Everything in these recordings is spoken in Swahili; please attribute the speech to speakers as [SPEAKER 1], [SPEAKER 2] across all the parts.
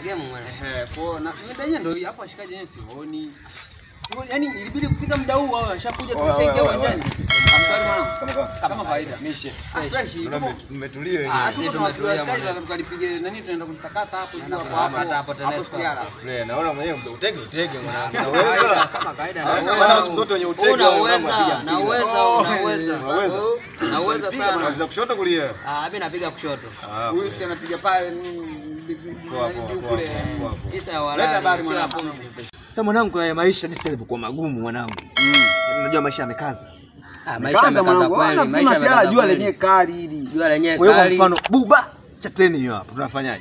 [SPEAKER 1] game mwana.
[SPEAKER 2] Ehe, kwa na muda yenyewe ndio hii, afu washikaji wenyewe sioni. Sioni, yani ilibidi kufika muda huu wao washakuja
[SPEAKER 3] Oya,
[SPEAKER 2] tumeshaingia
[SPEAKER 3] oya, oya,
[SPEAKER 2] uwanjani. Amsari mwanangu.
[SPEAKER 3] Kama kawa-
[SPEAKER 2] Kama kawaida.
[SPEAKER 3] Mishe.
[SPEAKER 2] Ah, fresh.
[SPEAKER 3] Naona
[SPEAKER 2] tuko-
[SPEAKER 3] mmetu- mmetulia
[SPEAKER 2] Ah,
[SPEAKER 3] wenyewe.
[SPEAKER 2] tuko tunawasubiri washikaji tukalipige nani tunaenda kumsakata hapo juu hapo hapo.
[SPEAKER 1] kumsakata hapo
[SPEAKER 2] Hapo
[SPEAKER 1] TANESCO.
[SPEAKER 2] Siara.
[SPEAKER 3] Tulia, naona mwenyewe utege utege mwanangu.
[SPEAKER 1] Kama kawaida,
[SPEAKER 3] Naweza.
[SPEAKER 1] kama kawaida
[SPEAKER 3] Ah,
[SPEAKER 1] naweza.
[SPEAKER 3] maana siku zote wenye utege wale mambo
[SPEAKER 1] Unaweza,
[SPEAKER 3] wanapiga mpira.
[SPEAKER 1] naweza,
[SPEAKER 3] Oh,
[SPEAKER 1] unaweza.
[SPEAKER 3] unaweza.
[SPEAKER 1] Naweza
[SPEAKER 3] Piga,
[SPEAKER 1] sana.
[SPEAKER 3] unaweza kushoto kulia.
[SPEAKER 1] Ah, mimi napiga kushoto.
[SPEAKER 3] Ah,
[SPEAKER 2] Huyu si anapiga pale mm,
[SPEAKER 3] Poa, poa,
[SPEAKER 2] juu
[SPEAKER 3] poa,
[SPEAKER 2] kule.
[SPEAKER 3] poa, poa.
[SPEAKER 1] Tisa ya
[SPEAKER 2] Leta
[SPEAKER 1] walali,
[SPEAKER 2] habari
[SPEAKER 1] sio ya
[SPEAKER 2] mwanangu.
[SPEAKER 1] pumzi.
[SPEAKER 3] Sasa mwanangu, kwa maisha jinsi yalivyokuwa magumu mwanangu. Yaani Unajua maisha yamekaza.
[SPEAKER 1] Ah, maisha
[SPEAKER 2] Kaza
[SPEAKER 1] yamekaza
[SPEAKER 2] mwanangu.
[SPEAKER 1] kweli,
[SPEAKER 2] Nafikiri
[SPEAKER 1] maisha
[SPEAKER 2] masiara
[SPEAKER 1] yamekaza
[SPEAKER 2] jua
[SPEAKER 1] kweli.
[SPEAKER 2] lenyewe kali hili.
[SPEAKER 1] Jua lenyewe
[SPEAKER 3] Kwa hiyo kwa
[SPEAKER 1] kali.
[SPEAKER 3] mfano buba chateni hiyo hapo tunafanyaje?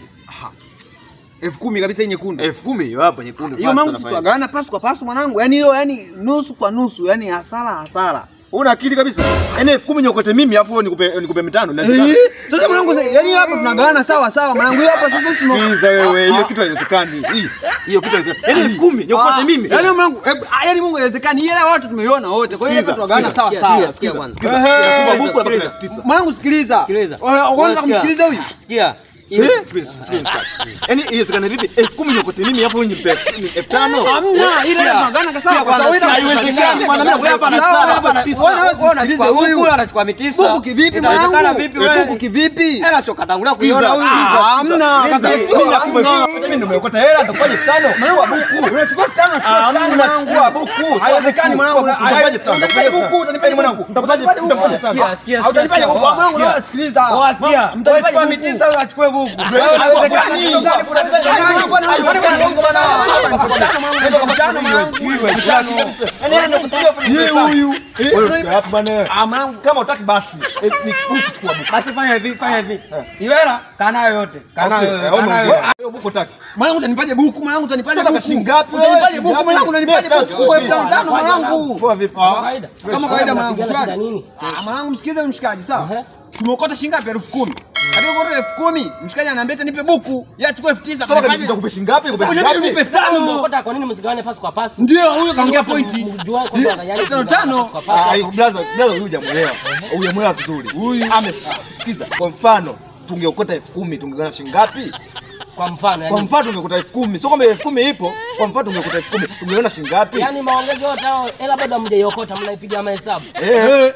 [SPEAKER 2] elfu kumi kabisa hii nyekundu.
[SPEAKER 3] elfu kumi hiyo hapo nyekundu.
[SPEAKER 2] Hiyo
[SPEAKER 3] fast
[SPEAKER 2] mangu
[SPEAKER 3] tunafanya.
[SPEAKER 2] situagawana pasu kwa pasu mwanangu. Yaani hiyo yani nusu kwa nusu, yani hasara hasara.
[SPEAKER 3] Una akili kabisa. Yaani elfu kumi nyokote mimi afu wewe nikupe nikupe mitano. Inawezekana?
[SPEAKER 2] Eh, Sasa mwanangu, yani hapa tunagawana sawa sawa mwanangu. Hiyo hapa sasa sisi
[SPEAKER 3] Sikiliza wewe, hiyo kitu haiwezekani. Hii hiyo kitu haiwezekani. Yaani elfu kumi nyokote mimi.
[SPEAKER 2] Yaani mwanangu, eh, ah, yaani Mungu haiwezekani. Hii hela watu tumeiona wote. Kwa hiyo hapa
[SPEAKER 3] Sikiza,
[SPEAKER 2] tunagawana
[SPEAKER 3] sikiza,
[SPEAKER 2] sawa
[SPEAKER 1] sikiza,
[SPEAKER 2] sawa.
[SPEAKER 1] sikiza, sikia kwanza.
[SPEAKER 3] Sikiza,
[SPEAKER 2] Ehe.
[SPEAKER 3] inakupa buku
[SPEAKER 1] Sikiliza.
[SPEAKER 3] na elfu tisa.
[SPEAKER 2] Mwanangu sikiliza.
[SPEAKER 1] Sikiliza.
[SPEAKER 2] Unataka
[SPEAKER 1] Sikia.
[SPEAKER 2] kumsikiliza huyu?
[SPEAKER 1] Sikia.
[SPEAKER 3] Eh, sikiliza, sikiliza, mshikaji. Yaani iwezekane vipi elfu kumi nyokote mimi afu wewe nipe elfu tano?
[SPEAKER 2] Hamna, ile hela tunagawana sawa kwa sawa. Wewe
[SPEAKER 3] Haiwezekani, bwana, mimi
[SPEAKER 1] Wewe hapa
[SPEAKER 3] Sawa,
[SPEAKER 1] anachukua
[SPEAKER 3] hapa
[SPEAKER 1] hapa
[SPEAKER 3] tisa.
[SPEAKER 1] wewe wewe unachukua
[SPEAKER 2] Sikiliza
[SPEAKER 1] buku,
[SPEAKER 2] huyu.
[SPEAKER 1] huyu anachukua mitisa.
[SPEAKER 2] Buku kivipi
[SPEAKER 1] Itawezekana
[SPEAKER 2] mwanangu?
[SPEAKER 1] vipi
[SPEAKER 2] Eh,
[SPEAKER 1] wewe?
[SPEAKER 2] Buku kivipi?
[SPEAKER 1] Hela sio katangulia
[SPEAKER 3] Sikiliza,
[SPEAKER 1] kuiona huyu.
[SPEAKER 3] sikiliza,
[SPEAKER 2] hamna.
[SPEAKER 3] sikiliza.
[SPEAKER 2] Kaza-
[SPEAKER 3] Mimi
[SPEAKER 2] sio,
[SPEAKER 3] nakupa
[SPEAKER 2] hamna.
[SPEAKER 3] elfu- mimi ndio nimeokota hela nitakupa elfu tano. Chukua buku.
[SPEAKER 2] Unachukua elfu tano, unachukua
[SPEAKER 3] Ah,
[SPEAKER 2] elfu tano,
[SPEAKER 3] mimi
[SPEAKER 2] mwanangu.
[SPEAKER 3] nachukua buku.
[SPEAKER 2] Haiwezekani mwanangu.
[SPEAKER 3] Chukua buku. Utanipaje elfu tano?
[SPEAKER 2] Utanipaje buku? Utanipaje
[SPEAKER 3] mwanangu?
[SPEAKER 2] buku?
[SPEAKER 3] Nitakupaje
[SPEAKER 2] Utanipaje buku?
[SPEAKER 3] nitakupaje elfu tano?
[SPEAKER 1] Sikia, sikia,
[SPEAKER 2] Hautanipaje
[SPEAKER 1] sikia.
[SPEAKER 2] buku? Mwanangu,
[SPEAKER 1] Sikia.
[SPEAKER 2] naona sikiliza.
[SPEAKER 1] Wewe sikia.
[SPEAKER 2] Ma- mtanipaje
[SPEAKER 1] Wewe chukua
[SPEAKER 2] buku?
[SPEAKER 1] mitisa huyu achukue buku.
[SPEAKER 2] Haiwezekani.
[SPEAKER 1] Haiwezekani.
[SPEAKER 2] Haiwezekani, mwanangu, bwana,
[SPEAKER 1] Haiwezekani.
[SPEAKER 2] bwana, mwanangu, bwana. Mtano, mwanangu, mtano, mwanangu. Mtano.
[SPEAKER 3] Yaani hela nakupigia kwa
[SPEAKER 2] Yeye huyu. Eh,
[SPEAKER 3] Wewe
[SPEAKER 2] unanipa-
[SPEAKER 3] usikie hapo bwana.
[SPEAKER 2] Ah, mwanangu.
[SPEAKER 3] Kama utaki basi eh, ni buku chukua buku.
[SPEAKER 1] Basi fanya hivi, fanya hivi. Hiyo hela kaa nayo yote. Kaa nayo yote. Kaa nayo yote.
[SPEAKER 3] Hiyo buku utaki.
[SPEAKER 2] Mwanangu utanipaje buku? Mwanangu utanipaje
[SPEAKER 3] Sasa
[SPEAKER 2] buku?
[SPEAKER 3] shilingi ngapi wewe?
[SPEAKER 2] Utanipaje
[SPEAKER 3] Shilingi
[SPEAKER 2] buku?
[SPEAKER 3] ngapi?
[SPEAKER 2] Mwanangu unanipaje
[SPEAKER 3] Mia
[SPEAKER 2] buku?
[SPEAKER 3] tatu.
[SPEAKER 2] Elfu tano tano mwanangu.
[SPEAKER 3] Poa vipi?
[SPEAKER 2] Ah,
[SPEAKER 4] Kawaida.
[SPEAKER 2] Kama kawaida mwanangu,
[SPEAKER 4] Unapigana
[SPEAKER 2] shwari.
[SPEAKER 4] shida nini?
[SPEAKER 2] Ah, mwanangu msikize huyu mshikaji sawa?
[SPEAKER 4] Ehe.
[SPEAKER 2] Tumeokota shilingi ngapi? elfu kumi. Katika kuokota elfu kumi, mshikaji anaambia eti nipe buku. Yeye achukue elfu tisa.
[SPEAKER 3] Sasa
[SPEAKER 2] Tunafanyaje?
[SPEAKER 3] nitakupa shilingi ngapi? Nikupe shilingi
[SPEAKER 2] Unanipa nipe
[SPEAKER 3] ngapi?
[SPEAKER 2] elfu tano.
[SPEAKER 4] Umeokota kwa nini msigawane pasi kwa pasi?
[SPEAKER 2] Ndio huyo kaongea pointi.
[SPEAKER 4] Mjuane kwamba
[SPEAKER 2] Eh,
[SPEAKER 4] yani
[SPEAKER 2] tano
[SPEAKER 4] msigawane
[SPEAKER 2] tano.
[SPEAKER 4] pasi kwa pasi.
[SPEAKER 3] Ah, hiyo blaza, blaza huyu hujamuelewa. Hujamuelewa vizuri. Huyu amesikiza. Kwa mfano, tungeokota elfu kumi tungegawana shilingi ngapi?
[SPEAKER 4] Kwa mfano
[SPEAKER 3] Kwa
[SPEAKER 4] yani.
[SPEAKER 3] mfano tungekuta elfu kumi. Sio kwamba elfu kumi ipo. Kwa mfano tungekuta elfu kumi. Tungegawana shilingi ngapi?
[SPEAKER 4] Yaani maongezo yote hao hela bado hamjaiokota mnaipiga mahesabu.
[SPEAKER 3] Eh.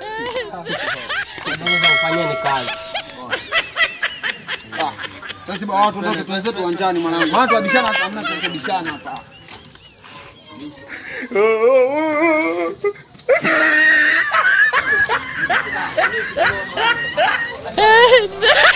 [SPEAKER 4] Naweza kufanyeni kazi.
[SPEAKER 2] Sasa bwana watu ndio tuanze tu uwanjani mwanangu. Watu wabishana hata hamna kubishana hapa.
[SPEAKER 5] Eh,